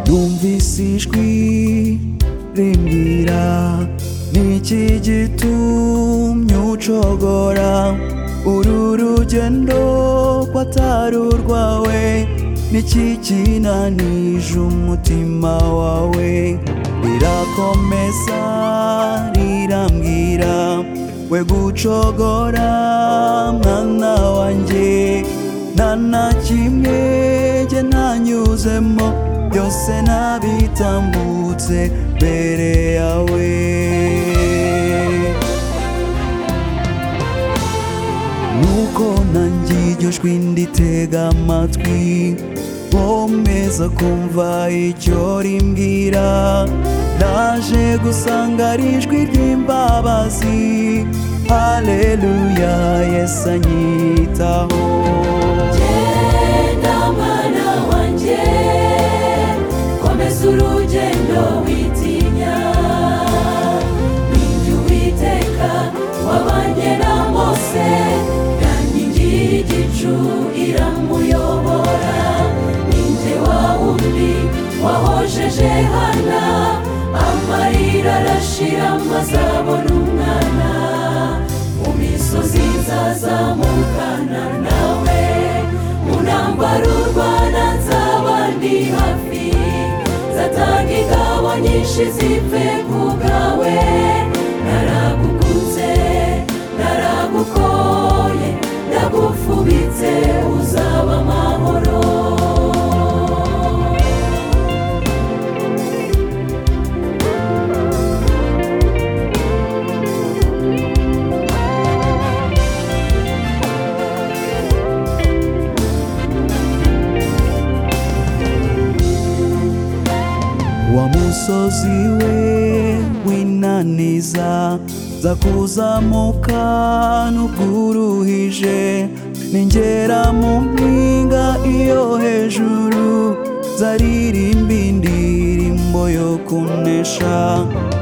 Numvise ijwi rimbwira Niki gitumye ucogora Uru rugendo rwatari urwawe Niki kinanije umutima wawe Rirakomeza rirambwira We gucogora mwana wanjye Nta na kimwe njye ntanyuzemo Byose nabitambutse mbere yawe Nuko nanjye iryo jwi nditega amatwi Nkomeza kumva icyo rimbwira Naje gusanga ari ijwi ry'imbabazi Haleluya Yesu anyitaho Genda mwana wanjye komeza urugendo witinya ninjye uwiteka wabanye na mose yankingi y'igicu iramuyobora ninjye wa wundi wahojeje hana amarira arashira mazabona umwana mu misozi nzazamukana nawe mu ntambaro u rwanda nzaba ndi hafi nzatanga ingabo nyinshi zipfe ku bwawe naragukunze naragukoye ndagufubitse uzaba amahoro wa musozi we w'inaniza za kuzamuka n'ubwuruhije ningera mu mpinga iyo hejuru zaririmba indirimbo yo kunesha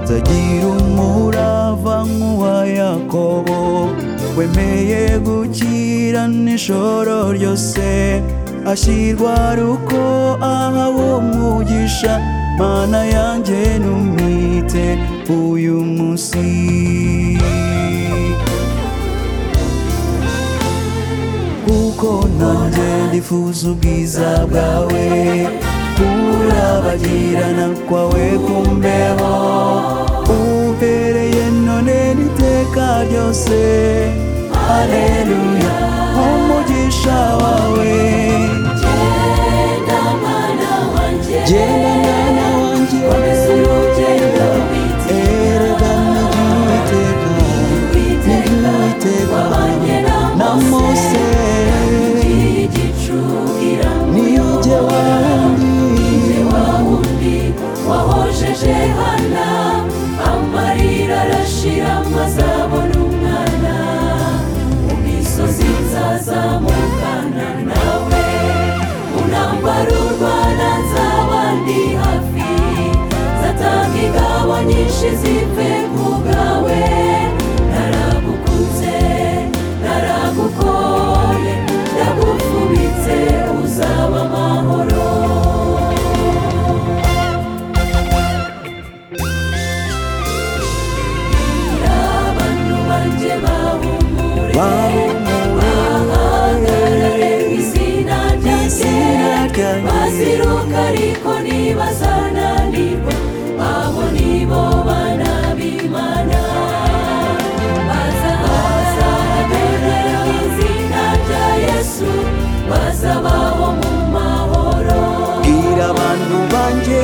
zagira umurava nk'uwa yakobo wemeye gukira n'ishoro ryose ashyirwa ruko ahawe umugisha mana yanjye numwite uyu munsi kuko nanjye ndifuza ubwiza bwawe kurabagirana kwawe kumbeho umpereye none n'iteka ryose haleluya umugisha wawe Genda mwana wanjye genda mwana wanjye komeza urugendo witinya erega n'iry'uwiteka witeka n'iry'uwiteka wabanye na na mose mose igicu niyo jye iramuyobora wandi ni wa wundi wahojeje hana amarira arashira mazabona umwana mu misozi nzazamukana nawe mu ntambaro u rwanda nzaba ndi hafi nzatanga ingabo nyinshi zipfe ku bwawe naragukunze naragukoye ndagufubitse uzaba amahoro abantu banjye bahumure bahagarare mu izina izina ryanjye ryanjye. baziruka ariko ntibazananirwa abo nibo bana b'imana bazahagarara mu izina rya yesu bazabaho mu mahoro bwira abantu banjye